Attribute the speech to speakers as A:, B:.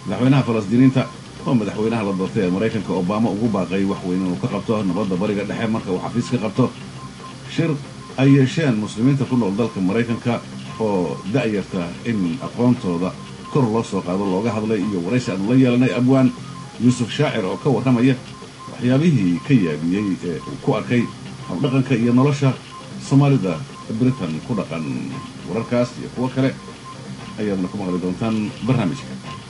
A: madaxweynaha falastiiniinta oo madaxweynaha la doortay ee maraykanka obama ugu baaqay wax weyn inuu ka qabto nabadda bariga dhexe marka uu xafiis ka qabto shir ay yeesheen muslimiinta ku nool dalka maraykanka oo da'yarta in aqoontooda kor loo soo qaado looga hadlay iyo waraysi aanu la yeelanay abwaan yuusuf shaacir oo ka warramaya waxyaabihii ka yaabiyey ee uu ku arkay habdhaqanka iyo nolosha soomaalida britain ku dhaqan wararkaas iyo kuwo kale ayaadna ku maqli doontaan barnaamijka